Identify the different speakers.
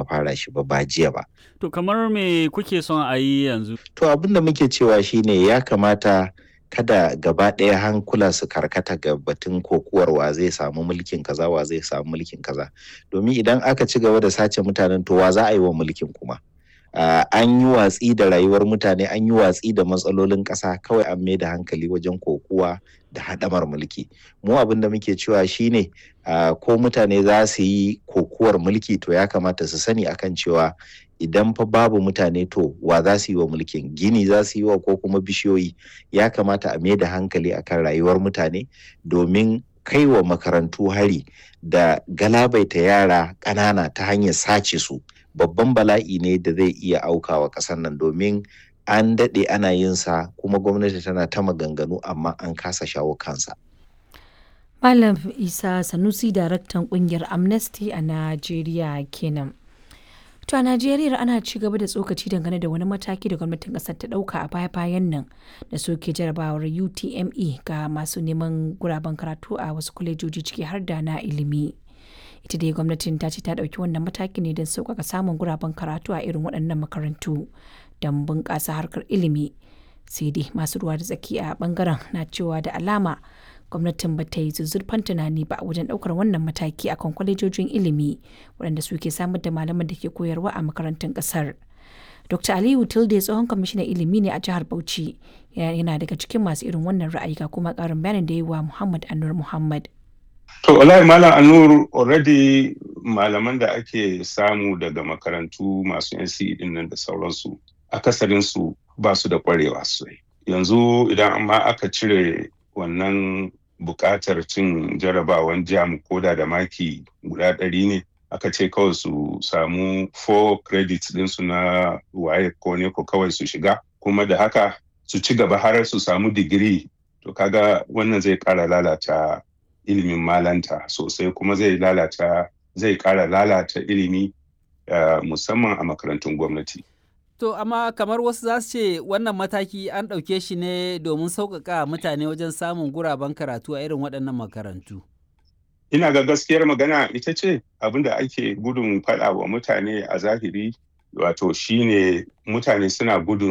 Speaker 1: aka fara shi ba ba jiya ba
Speaker 2: To kamar me kuke son a yi yanzu?
Speaker 1: to abin da muke cewa shine ya kamata kada gaba ɗaya hankula su karkata ga batun kokuwar wa zai samu mulkin kaza wa zai samu mulkin kaza domin idan aka ci gaba da sace mutanen to wa za a yi wa mulkin kuma Uh, an yi watsi da rayuwar mutane an yi watsi da matsalolin ƙasa kawai an mai da hankali wajen kokuwa da haɗamar mulki mu abin da muke cewa shine uh, ko mutane za su yi kokuwar mulki to ya kamata su sani akan cewa idan fa babu mutane to wa za su yi wa mulkin gini za su yi wa ko kuma bishiyoyi ya kamata a mai da hankali akan rayuwar mutane domin kai wa makarantu hari da galabaita yara ƙanana ta hanyar sace su babban bala'i ne da zai iya aukawa ƙasar nan domin an daɗe ana yin sa kuma gwamnati tana ta maganganu amma an kasa shawo kansa.
Speaker 3: Malam Isa Sanusi daraktan kungiyar Amnesty a Najeriya kenan. To a Najeriya ana ci gaba da tsokaci dangane da wani mataki da gwamnatin kasar ta dauka a baya-bayan nan da soke jarabawar UTME ga masu neman guraben karatu a wasu kwalejoji ciki har da na ilimi. Ita dai gwamnatin ta ce ta dauki wannan mataki ne don sauƙaƙa samun guraben karatu a irin waɗannan makarantu don bunƙasa harkar ilimi. Sai dai masu ruwa da tsaki a bangaren na cewa da alama gwamnatin ba ta yi zuzzurfan tunani ba wajen ɗaukar wannan mataki akan kwalejojin ilimi waɗanda suke samar da malaman da ke koyarwa a makarantun ƙasar. Dr. Aliyu Tilde tsohon kwamishinan ilimi ne a jihar Bauchi yana daga cikin masu irin wannan ra'ayi ga kuma ƙarin bayanin da yi wa Muhammad Anur Muhammad.
Speaker 4: To wallahi Malam Anur already malaman da ake samu daga makarantu masu NCE din nan da sauransu akasarinsu ba su da kwarewa sosai. Yanzu idan amma aka cire wannan buƙatar cin jarabawan jam koda da maki guda ɗari ne aka ce kawai su samu 4 credits ɗinsu na waye ko ne ko kawai su shiga kuma da haka su ci gaba har su samu digiri to kaga wannan zai ƙara lalata ilimin malanta sosai kuma zai lalata zai ƙara lalata ilimi uh, musamman a makarantun gwamnati.
Speaker 2: To amma kamar wasu za su ce wannan mataki an ɗauke shi ne domin sauƙaƙa mutane wajen samun guraben karatu a irin waɗannan makarantu.
Speaker 4: Ina ga gaskiyar magana ita ce abin da ake gudun faɗa wa mutane a zahiri wato shine mutane suna gudun